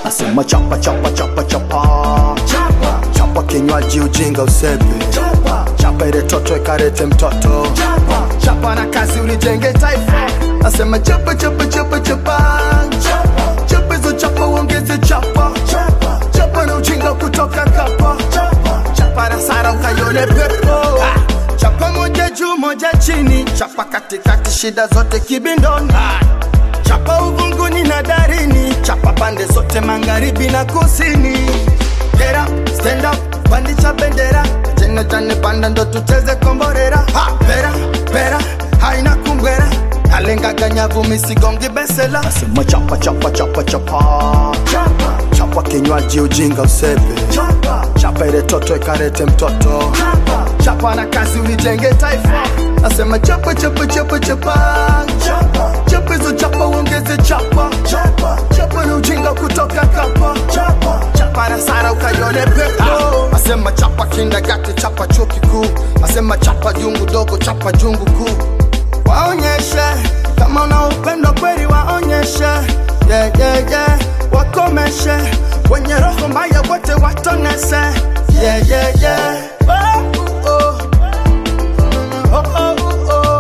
asema chapa chapa chapa chapa chapa chapa kinywaji ujinga usepe chapa chapa ile toto ikarete mtoto chapa chapa na kazi ulijenge taifa asema chapa chapa chapa chapa chapa chapa hizo chapa uongeze chapa chapa chapa na ujinga kutoka kapa chapa chapa na sara ukaione pepo ah. chapa moja juu moja chini chapa katikati shida zote kibindoni ah. chapa uvunguni na darini chapa pande zote magharibi na kusini Get up, stand up, pandisha bendera jene jane panda ndo tucheze komborera ha, pera, pera, haina kumbwera alengaga nyavu misigongi besela asema chapa chapa chapa chapa chapa chapa kinywaji ujinga usepe chapa chapa ile toto ikarete mtoto chapa chapa na kazi ulijenge taifa asema chapa chapa chapa chapa chapa chapa hizo chapa uongeze chapa chapa chapa na ujinga kutoka kapa chapa chapa na sara ukaione pepo asema chapa kindagati chapa chuo kikuu asema chapa jungu dogo chapa jungu kuu waonyeshe kama una upendo kweli waonyeshe yeah, yeah, yeah. wakomeshe wenye roho mbaya wote watonese yeah, yeah, yeah. Oh, oh. Oh, oh, oh.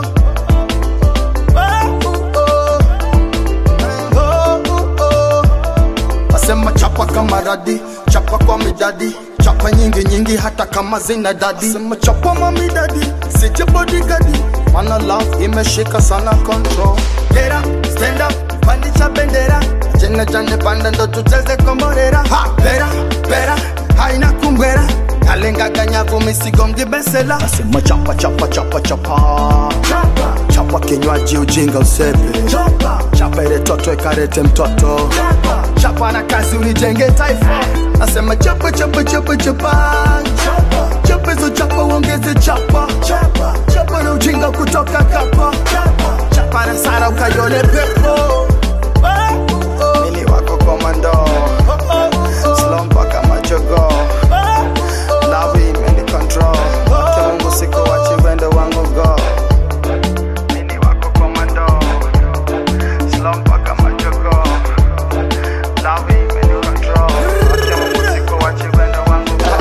Oh, oh, oh. Oh, asema chapa kama radi chapa kwa midadi chapa nyingi nyingi hata kama zina dadi asema chapa mamidadi sije bodigadi mana love imeshika sana control get up stand up pandisha bendera jene jane panda ndo tucheze komborera ha pera pera haina kumbwera alengaga nyavu misigongi besela asema chapa chapa chapa chapa chapa chapa kinywaji ujinga usepe chapa chapa ile toto ikarete mtoto chapa chapa na kazi ulijenge taifa asema chapa chapa chapa chapa chapa chapa hizo chapa uongeze chapa chapa chapa na ujinga kutoka kapa chapa chapa na sara ukaione pepo Oh, oh. mini wako komando Oh, oh, oh. slow mpaka majogo lavi imeni control Wake mungu siku wachi wendo wangu go mini wako komando slow mpaka majogo lavi imeni control Wake mungu siku wachi wendo wangu go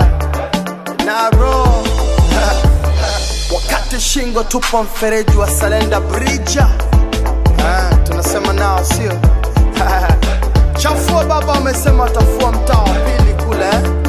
naro wakati shingo tupo mfereji wa salenda brija Ah, tunasema nao sio chafua baba wamesema watafua mtaa wa pili kule eh?